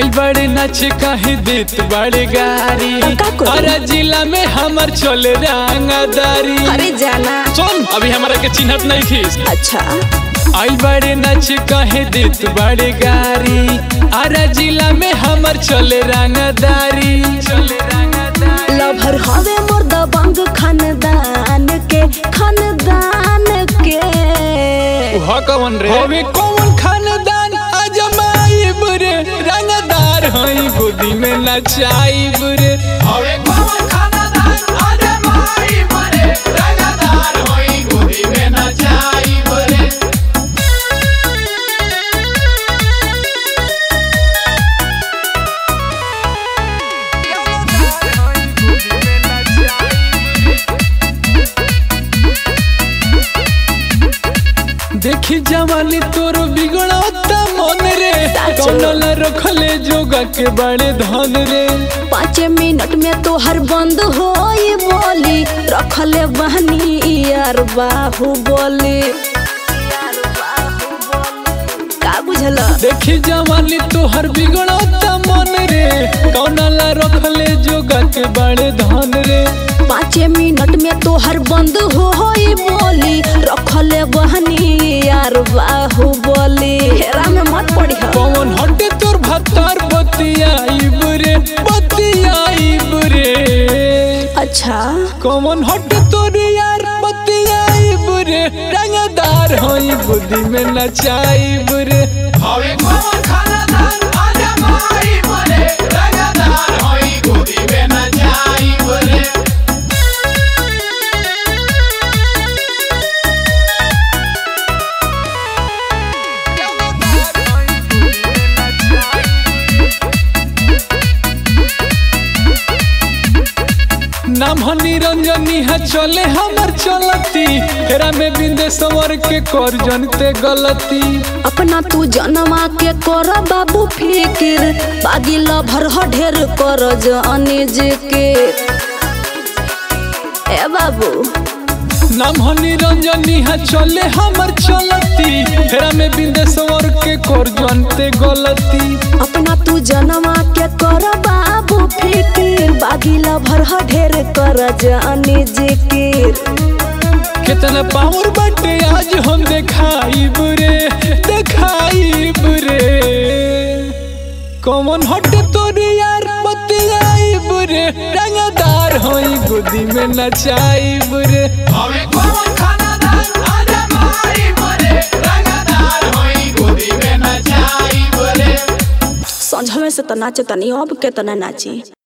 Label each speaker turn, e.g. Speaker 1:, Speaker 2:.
Speaker 1: आई बड़े नाच काहे देत बड़े गारी
Speaker 2: का करी?
Speaker 1: अरे जिला में हमर चले रंगदारी
Speaker 2: अरे जाना
Speaker 1: सुन अभी हमारा के चिन्हत नहीं खीस
Speaker 2: अच्छा
Speaker 1: आई बड़े नाच काहे देत बड़े गारी अरे जिला में हमर चले रंगदारी चले रंगदारी
Speaker 2: लभर हवे मोर दबंग खानदान के खानदान के
Speaker 1: उहा कौन रे हवे कौन खानदान अजमाई बुरे रंगदार हई गोदी में नचाई बुरे हवे कौन खानदान अजमाई बुरे रंगदार हई गोदी में नचाई बुरे देखी जवानी तोर बिगड़ता मन रे
Speaker 2: साचो।
Speaker 1: कौनल रखले जोगा के बड़े धन रे
Speaker 2: पाँच मिनट में तो हर बंद हो बोली रखले बहनी यार बाहु बोली का बुझल
Speaker 1: देखी जवानी तोहर बिगड़ता मन रे कौनला रखले जोगा के बड़े धन रे
Speaker 2: पाँच मिनट में तो हर बंद हो बोली रखले बहनी यार बाहु बोली हेरा में मत पड़ी
Speaker 1: कौन हटे तोर भत्तार बतियाई बुरे बतियाई बुरे
Speaker 2: अच्छा
Speaker 1: कौन हटे तोर यार बतियाई बुरे रंगदार होई बुद्धि में नचाई बुरे हवे कौन खानदान अजमाई बुरे रंगदार होई बुद्धि में नचाई बुरे नाम ह निरंजनी है चले हमर चलती हेरा में बिंदे सवर के कर जनते गलती
Speaker 2: अपना तू जनमा के कर बाबू फिकिर बागी लभर ह ढेर कर अनिज के ए बाबू
Speaker 1: नाम ह निरंजनी है चले हमर चलती हेरा में बिंदे सवर के कर जनते गलती
Speaker 2: अपना तू जनमा के कर बाबू फिकिर बागी लभर ह ढेर कर अनिज के
Speaker 1: कितना पावर बाटे आज हम देखाई बुरे देखाई बुरे कौन हटे तोर यार बतियाई बुरे रंगदार होई गोदी में नचाई बुरे हमें कौन खानदान अजमाई बुरे रंगदार होई गोदी में नचाई बुरे
Speaker 2: संझवे से तो नाचे तनी अब के तना नाची